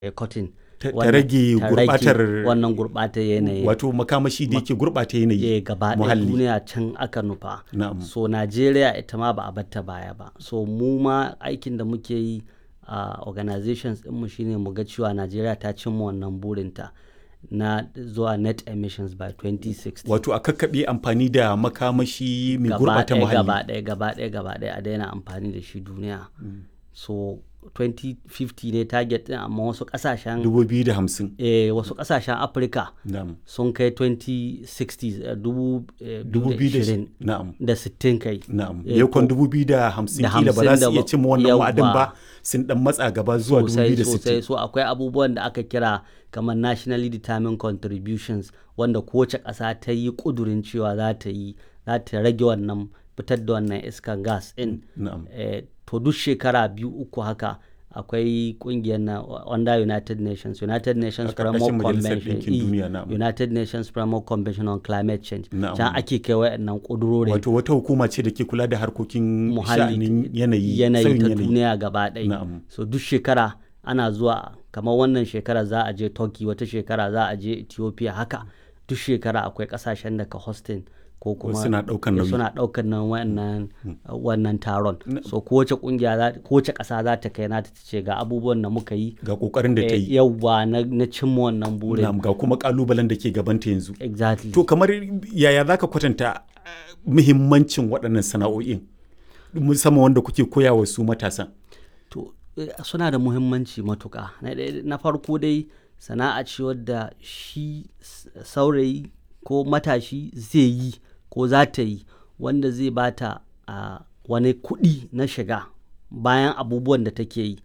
cotton ta ta wannan- rage ta rage gurbatar wannan gurbatar yanayi wato makamashi da yake gurbata yanayi eh, gaba ɗaya muhalli duniya can aka nufa na'am so najeriya ita ma ba a batta baya ba so mu ma aikin da muke yi a organizations ɗinmu shine mu ga cewa najeriya ta cimma wannan burinta na zuwa net emissions by 2060 wato a kakkaɓe amfani da makamashi mai gaba gurbata ɗaya gaba muhalli ɗaya gaba ɗaya gaba ɗaya a daina amfani da shi duniya so 2050 ne target ɗin amma wasu ƙasashen 2050 eh, wasu ƙasashen afirka na'am sun kai 2060 eh, dubu eh, 2020 na'am da 60 kai na'am Eh, yakon ko- 2050 da kila ba za hamsin su da iya ba- cimma wannan wa'adin ba yawwa. sun dan matsa gaba zuwa sosai sosai 2060 so akwai abubuwan da aka kira kamar nationally determined contributions wanda kowace ƙasa ta yi ƙudurin cewa za ta yi za ta rage wannan fitar da wannan iskan gas in na'am eh, to duk shekara biyu uku haka akwai kungiyar na under United Nations United Nations A ƙarƙashin Framework Majalisar Convention Ɗinkin eh, Duniya, na'am. United Nations Framework Convention on Climate Change Na'am. can ake kai wayannan ƙudurorin wato wata hukuma ce da ke kula da harkokin muhalli sha'anin yanayi yanayi sauyin ta yanayi duniya gaba ɗaya Na'am. so duk shekara ana zuwa kamar wannan shekara za a je turkey wata shekara za a je ethiopia haka duk shekara akwai kasashen da ka hosting ko kuma suna ɗaukan eh, nauyi. suna ɗaukar nan wannan wannan taron so kowace kungiya za kowace ƙasa za ta kai nata ta ce ga abubuwan da muka yi ga kokarin da ta eh, yi yawwa na, na cimma wannan burin na'am ga kuma kalubalen da ke gabanta yanzu exactly to kamar yaya zaka kwatanta eh, muhimmancin waɗannan sana'o'in musamman wanda kuke koya wa su matasan to eh, suna da muhimmanci matuƙa na, ɗaya- na farko dai sana'a ce wadda shi s- saurayi ko matashi zai yi ko za ta yi wanda zai bata a wani kuɗi na shiga bayan abubuwan da take yi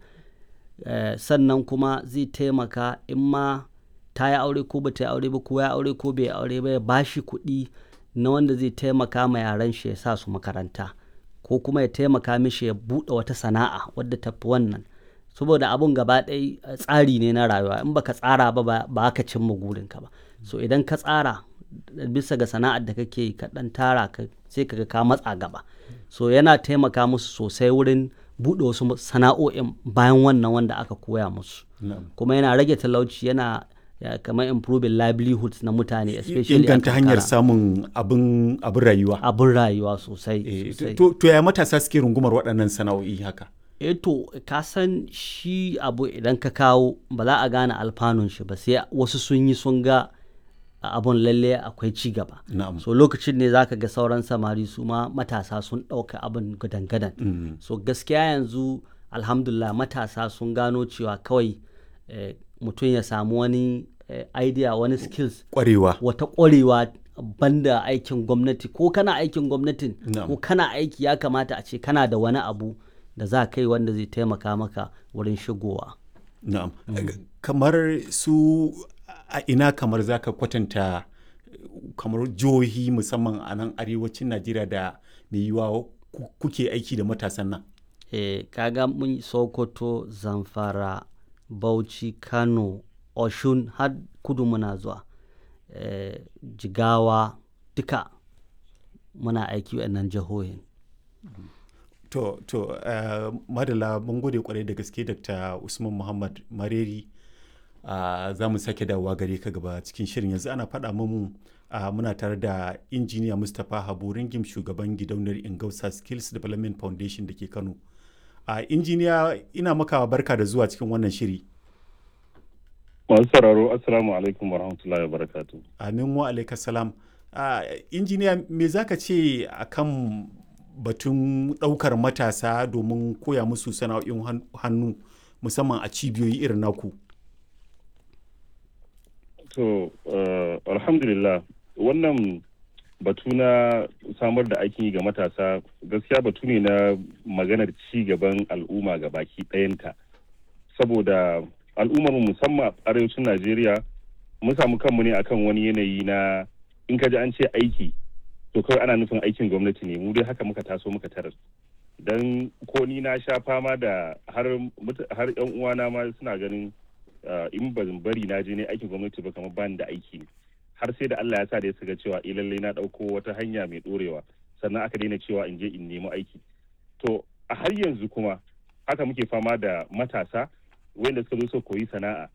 Eh, sannan kuma zai taimaka in ma ta yi aure ko ba ta yi aure ba ko ya aure ko bai yi aure ba ya bashi kuɗi na wanda zai taimaka ma yaran shi ya sa su makaranta ko kuma ya taimaka mishi ya buɗe wata sana'a wadda ta fi wannan saboda abun gaba ɗaya eh, tsari ne na rayuwa in baka tsara ba ba ba ka cimma gurinka ba so idan ka tsara bisa ga sana'ar da kake yi ka ɗan tara ka sai ka ga ka matsa gaba so yana taimaka musu sosai wurin buɗe wasu sana'o'in bayan wannan wanda aka koya musu na'am kuma yana rage talauci yana ya, kamar improving livelihoods na mutane especially a inganta hanyar karkara. samun abin abin rayuwa abin rayuwa sosai Eh, sosai to to ya matasa suke rungumar waɗannan sana'o'i haka eh to ka san shi abu idan ka kawo ba za a gane alfanun shi ba sai wasu sun yi sun ga abun lalle akwai ci gaba na'am so lokacin ne zaka ga sauran samari su ma matasa sun ɗauka abin gadan-gadan Mm. so gaskiya yanzu alhamdulillah matasa sun gano cewa kawai eh, mutum ya samu wani eh, idea wani skills kwarewa wata ƙwarewa banda aikin gwamnati ko kana aikin gwamnatin Na'am. ko kana aiki ya kamata a ce kana da wani abu da za kai wanda zai taimaka maka wurin shigowa na'am kamar su a ina kamar zaka kwatanta kamar jihohi musamman a nan arewacin najeriya da mai yiwa ku- kuke aiki da matasan nan e, kaga mun yi sokoto zamfara bauchi kano oshun har kudu muna zuwa e, jigawa duka muna aiki waɗannan jihohin To, to, uh, madala mun gode kwarai da gaske Dr. Usman Muhammad Mareri. Uh, za mu sake dawowa gare ka gaba cikin shirin yanzu ana faɗa mun uh, muna tare da injiniya Mustapha Habu Ringim shugaban gidauniyar Ingausa Skills Development Foundation da ke Kano. Uh, injiniya ina maka barka da zuwa cikin wannan shiri. Masu sauraro Assalamu alaikum warahmatullahi wabarakatuh. Amin wa alaika salam. Uh, injiniya me za ka ce akan batun ɗaukar matasa domin koya musu sana'o'in han- hannu musamman a cibiyoyi irin naku? To, uh, alhamdulillah wannan batu na samar da aikin yi ga matasa gaskiya batu ne na maganar ci gaban al'umma ga baki ɗayanta. Saboda al'ummar mu musamman a arewacin Najeriya mun samu kanmu ne akan wani yanayi na in ka ji an ce aiki to kawai ana nufin aikin gwamnati ne mu dai haka muka taso muka tarar. Dan ko ni na sha fama da har muta- har 'yan uwana ma suna ganin uh, in ban bari na je ne aikin gwamnati ba kamar bani da aiki ne har sai da Allah ya sa da ya saka cewa eh lallai na dauko wata hanya mai dorewa sannan aka daina cewa in je in nemi aiki to a har yanzu kuma haka muke fama da matasa wanda suka zo su koyi sana'a